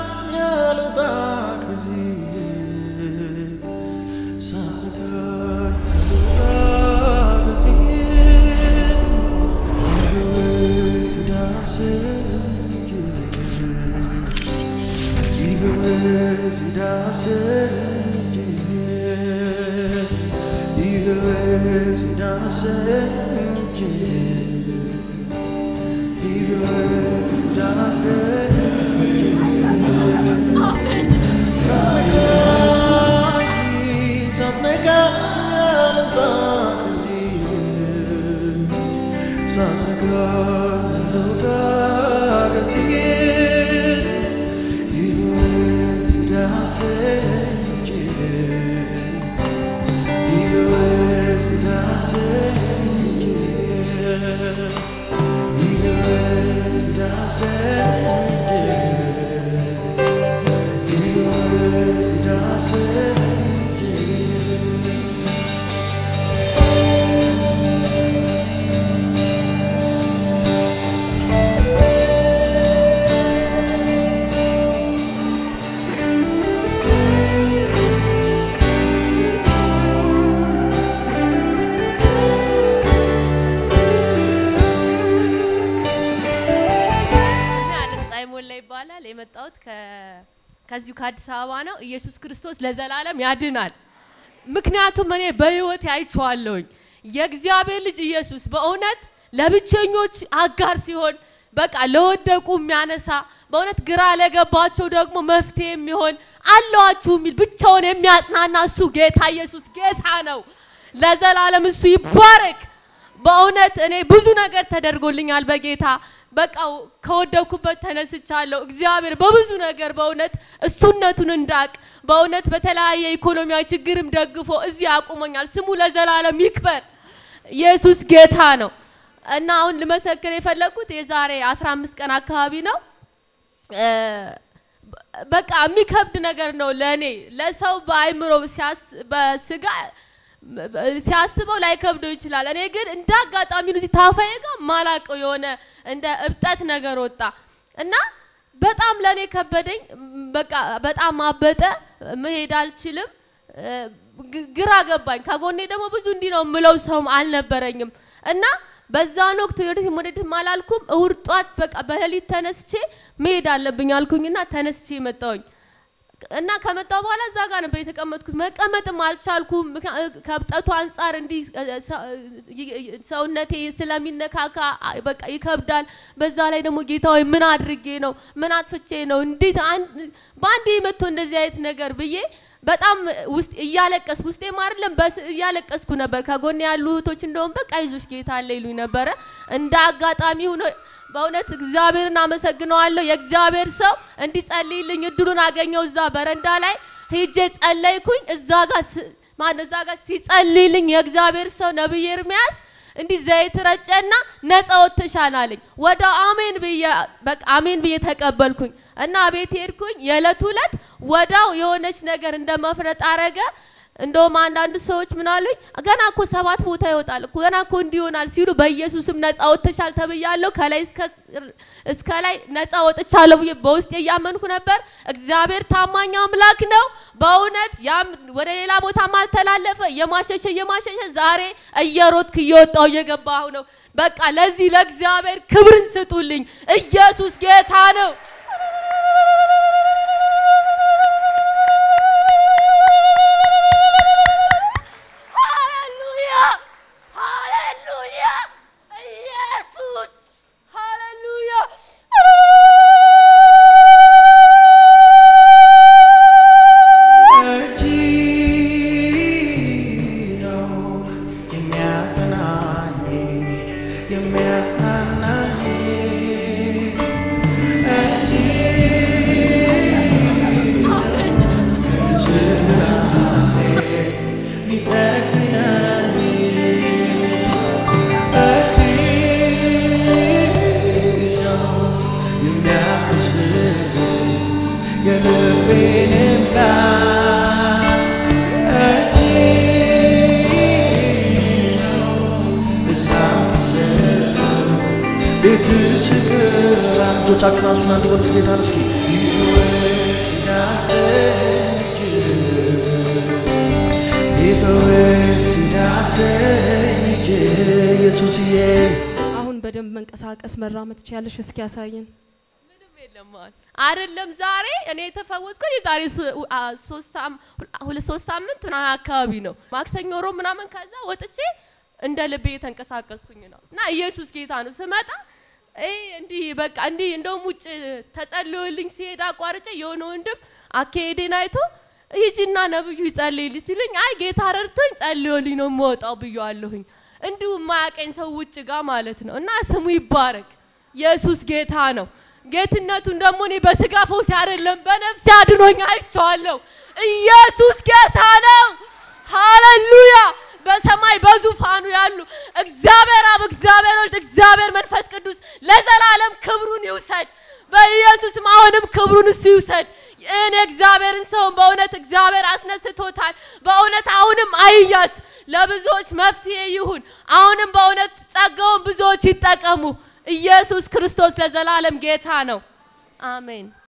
አልውጣ ከዚህ ሳትነካኝ አልውጣ ከዚህ ይበዝ ዳስህ ይበዝ ዳስህ ይበዝ ዳስህ ይበዝ ዳስህ እኔ አለም ፀሐይ ሞላ ይባላል። የመጣሁት ከ- ከዚሁ ከአዲስ አበባ ነው። ኢየሱስ ክርስቶስ ለዘላለም ያድናል። ምክንያቱም እኔ በህይወት አይቼዋለሁኝ። የእግዚአብሔር ልጅ ኢየሱስ በእውነት ለብቸኞች አጋር ሲሆን በቃ ለወደቁ የሚያነሳ በእውነት ግራ ለገባቸው ደግሞ መፍትሄ የሚሆን አለዋችሁ የሚል ብቻውን የሚያጽናና እሱ ጌታ ኢየሱስ ጌታ ነው። ለዘላለም እሱ ይባረክ። በእውነት እኔ ብዙ ነገር ተደርጎልኛል በጌታ በቃ ከወደኩበት ተነስቻለሁ። እግዚአብሔር በብዙ ነገር በእውነት እሱነቱን እንዳቅ በእውነት በተለያየ ኢኮኖሚያዊ ችግርም ደግፎ እዚህ አቁሞኛል። ስሙ ለዘላለም ይክበር። ኢየሱስ ጌታ ነው እና አሁን ልመሰክር የፈለግኩት የዛሬ 15 ቀን አካባቢ ነው። እ፣ በቃ የሚከብድ ነገር ነው ለእኔ ለሰው በአይምሮ ሲያስ- በስጋ ሲያስበው ላይከብደው ይችላል። እኔ ግን እንደ አጋጣሚ ነው እዚህ ታፋዬ ጋር ማላቀው የሆነ እንደ እብጠት ነገር ወጣ እና በጣም ለእኔ ከበደኝ። በቃ በጣም አበጠ። መሄድ አልችልም። እ፣ ግ- ግራ ገባኝ። ከጎኔ ደግሞ ብዙ እንዲህ ነው የምለው ሰውም አልነበረኝም እና በዛን ወቅት ወደፊት ወደፊት አላልኩም። እሁድ ጧት በቃ በሌሊት ተነስቼ መሄድ አለብኝ አልኩኝና ተነስቼ መጣሁኝ። እና ከመጣሁ በኋላ እዛ ጋር ነበር የተቀመጥኩት። መቀመጥም አልቻልኩም። ምክንያ- ከብጠቱ አንጻር እንዲህ እ፣ ሰ- ይ- ሰውነቴ ስለሚነካካ አ- በቃ ይከብዳል። በዛ ላይ ደግሞ ጌታ ሆይ ምን አድርጌ ነው? ምን አጥፍቼ ነው? እንዴት አንድ በአንዴ መጥቶ እንደዚህ አይነት ነገር ብዬ በጣም ውስጥ እያለቀስኩ ውስጤም አይደለም በስ እያለቀስኩ ነበር። ከጎን ያሉ እህቶች እንደውም በቃ ይዞሽ ጌታ አለ ይሉኝ ነበረ። እንደ አጋጣሚ ሆኖ በእውነት እግዚአብሔርን አመሰግነዋለሁ። የእግዚአብሔር ሰው እንዲጸልይልኝ እድሉን አገኘው። እዛ በረንዳ ላይ ሄጄ ጸለይኩኝ። እዛ ጋር ስ- ማነው እዛ ጋር ሲጸልይልኝ የእግዚአብሔር ሰው ነብይ ኤርሚያስ እንዲህ ዘይት ረጨና ነፃ ወጥተሻል አለኝ። ወደ አሜን ብዬ በቃ አሜን ብዬ ተቀበልኩኝ እና ቤት ሄድኩኝ። የዕለት ዕለት ወዳው የሆነች ነገር እንደ መፍረጥ አረገ። እንደውም አንዳንድ ሰዎች ምን አሉኝ፣ ገና እኮ ሰባት ቦታ ይወጣል እኮ ገና እኮ እንዲህ ይሆናል ሲሉ በኢየሱስም ነፃ ወጥተሻል ተብያለሁ። ከላይ እስከ እስከ ላይ ነፃ ወጥቻለሁ ብዬ በውስጤ እያመንኩ ነበር። እግዚአብሔር ታማኝ አምላክ ነው። በእውነት ያም ወደ ሌላ ቦታም አልተላለፈ። እየማሸሸ እየማሸሸ ዛሬ እየሮጥክ እየወጣው እየገባሁ ነው። በቃ ለዚህ ለእግዚአብሔር ክብርን ስጡልኝ። ኢየሱስ ጌታ ነው። ሃሌሉያ ሃሌሉያ ኢየሱስ ሃሌሉያ እጅ ነው የሚያጽናኝ የሚያጽናናኝ እጅ ስብራቴ ሊጠግነኝ እጅ ነው የሚያብስልኝ የልቤን ቃል እጅ ነው እሳፍስለው ቤት ስቅር እጆቻችሁን አንሱና እንዲበሉት ጌታን እስኪ ይወ ሲፈወስ ሲዳሰኝ እጅ ኢየሱስዬ አሁን በደንብ መንቀሳቀስ መራመድ ትችያለሽ። እስኪ ያሳየን። ምንም የለም አሁን አይደለም ዛሬ እኔ የተፈወስኩት የዛሬ ሶ- አ- ሶስት ሳም- ሁለት ሶስት ሳምንት ምናምን አካባቢ ነው። ማክሰኞ ሮብ ምናምን ከዛ ወጥቼ እንደ ልቤ የተንቀሳቀስኩኝ ነው እና ኢየሱስ ጌታ ነው። ስመጣ ይሄ እንዲህ በቃ እንዲህ እንደውም ውጭ ተጸልዮልኝ ሲሄድ አቋርጬ የሆነ ወንድም አካሄዴን አይቶ ሂጂና ነብዩ ይጸልይልኝ ሲሉኝ አይ ጌታ ረድቶኝ ጸልዮልኝ ነው የምወጣው ብየዋለሁኝ። እንዲሁ የማያቀኝ ሰው ውጭ ጋር ማለት ነው እና ስሙ ይባረክ። ኢየሱስ ጌታ ነው። ጌትነቱን ደግሞ እኔ በስጋ ፈውስ አይደለም በነፍስ አድኖኝ አይቼዋለሁ። ኢየሱስ ጌታ ነው። ሃሌሉያ። በሰማይ በዙፋኑ ያሉ እግዚአብሔር አብ፣ እግዚአብሔር ወልድ፣ እግዚአብሔር መንፈስ ቅዱስ ለዘላለም ክብሩን ይውሰድ። በኢየሱስም አሁንም ክብሩን እሱ ይውሰድ። እኔ እግዚአብሔርን ሰውን በእውነት እግዚአብሔር አስነስቶታል። በእውነት አሁንም አይያስ፣ ለብዙዎች መፍትሄ ይሁን። አሁንም በእውነት ጸጋውን ብዙዎች ይጠቀሙ። ኢየሱስ ክርስቶስ ለዘላለም ጌታ ነው። አሜን።